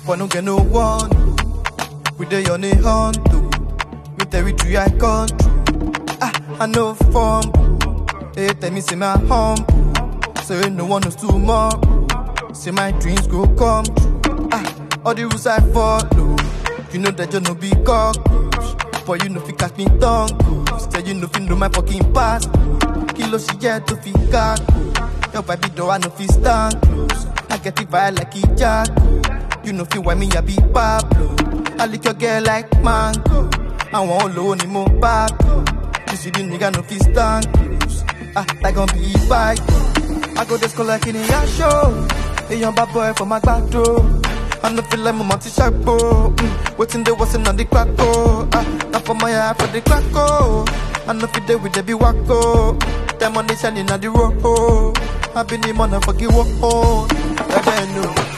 but no get no one. We dey on a hunt too. Me territory I country. Ah, I know form. Hey, tell me say my humble. Say no one knows tomorrow. Say my dreams go come true. Ah, all the rules I follow. You know that you no be cockroach. But you know fi catch me tongue. Say you know fi know my fucking past. Kilo she get to fi got. Your baby door I know fi stand close. I get it vibe like it jack. You know fi why me I be Pablo. I lick your girl like mango. I want low ni mo back. You see the nigga no fi stand close. Ah, that gon' be bike. I go just collect in your show. A young bad boy for my back door. I no feel like my multi sharp mm. Waiting there wasn't on the crack Ah, not for my eye for the crack I no feel there with the be wacko. Them on the shining on the road. I been the motherfucking walk on. I don't know.